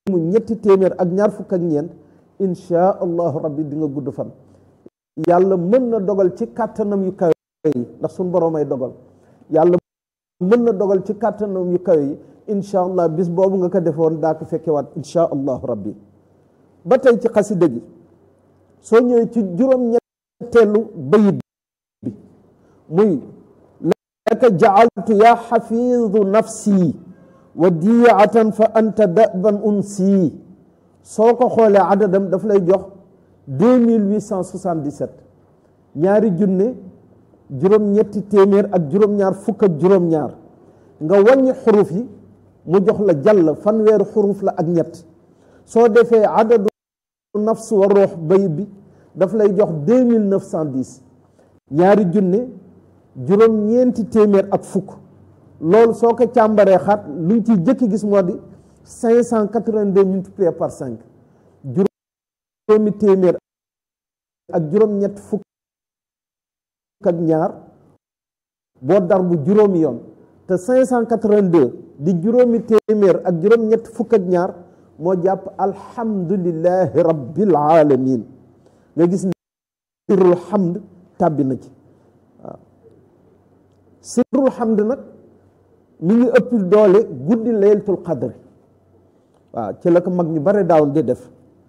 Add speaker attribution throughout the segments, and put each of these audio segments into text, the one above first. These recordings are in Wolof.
Speaker 1: mu ñetti téeméer ak ñaar fukk ak ñeent insha allahu rabbi di nga gudd fan yàlla mën na dogal ci kàttanam yu kawe yi ndax suñ boroom ay dogal yàlla mën na dogal ci kàttanam yu kawe yi insha allah bis boobu nga ko defoon daa ko fekkewaat insha allahu rabbi ba tey ci xasida gi soo ñëwee ci juróom-ñetteelu bayit bi muy laka jacaltu yaa xafiidu nafsi wa diyaatan fa anta daban unsi soo ko xoolee adadam daf lay jox deux mille huit cent soixante-dix-sept ñaari junne juróom-ñetti téeméer ak juróom-ñaar fukk ak juróom-ñaar nga wàññi xuruf yi mu jox la jàll fanweeri xuruf la ak ñett soo defee adadu nafs wa ruux bayit bi daf lay jox deux mille neuf cent dix ñaari junne juróom-ñeenti téeméer ak fukk loolu soo ko càmbaree xaat luñ ciy jëkki gis moo di cinq cent quatre-vingt-deux multiplié par cinq juróomi téeméer ak juróom-ñett fukk ak ñaar boo dar bu juróomi yoon te cinq cent quatre-vingt-deux di juróomi téeméer ak juróom-ñett fukk ak ñaar moo jàpp alhamdulillahi rabbil alamin nga gis ne sirrul hamd tàbbi na ci waaw sirrul hamd nag mi ngi ëpp doole guddi laylatul qadri waaw ci la ko mag ñu bare daaw di def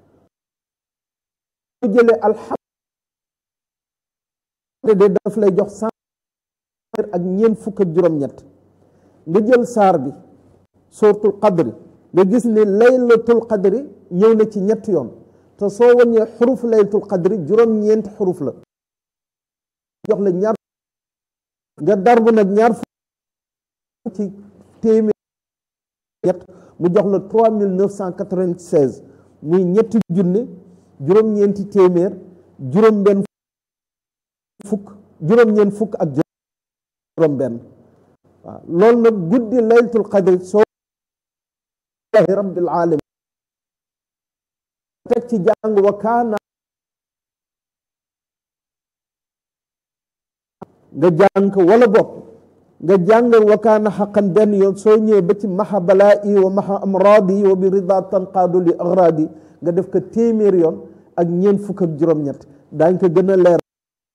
Speaker 1: soo jëlee alhamd de daf lay jox cent ak ñeent fukk ak juróom-ñett nga jël saar bi sooratul qadri nga gis ne laylatul qadri ñëw na ci ñett yoon te soo wàññee xuruf laylatul qadri juróom-ñeenti xuruf la jox la ñaar nga darbu nag ñaar fukk ci téeméer ñett mu jox la trois mille neuf cent quatre-vingt-seize muy ñetti junne juróom-ñeenti téeméer juróom-benn fukk juróom-ñeent fukk ak juróom-benn waaw loolu nag guddi laylatul qadri soo rabbil alamin teg ci jàng wa kaana nga jàng ko wala bopp nga jàngal wa kaana xaqan benn yoon soo ñëwee ba ci maxa balaa i wa maxa amraadi wa bi rida tanqaadu li agraadi nga def ko téeméer yoon ak ñeent fukk ak juróom-ñett daañ ko gën a leer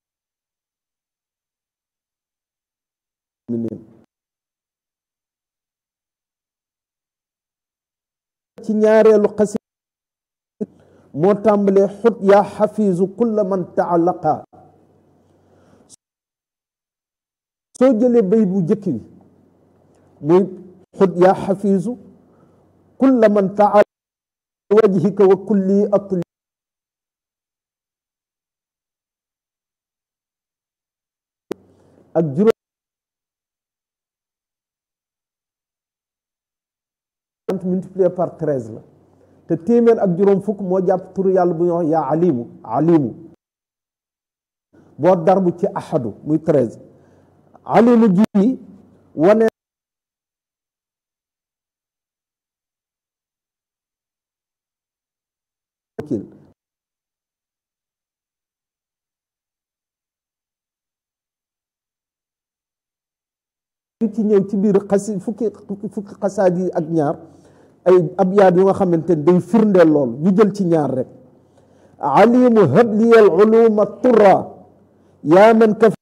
Speaker 1: ci ñaareelu xasi moo tàmbalee xut yaa xafiisu kulla man taalaqa soo jëlee bay bu jëkk bi muy xut yaa xafiisu kulla man taalaqa wajhika wa kulli atli ak juróom multiplié par treize la te téeméer ak juróom fukk moo jàpp turu yàlla bu ñu wax yaa alimu alimu boo darbu ci ahadu muy treize alimu ji wane ci ñëw ci biir xasi fukki fukki xasaat yi ak ñaar ay abyaat yu nga xamante ne day firndeel lool ñu jël ci ñaar rek alimu habliyal uluma turra yaa man ka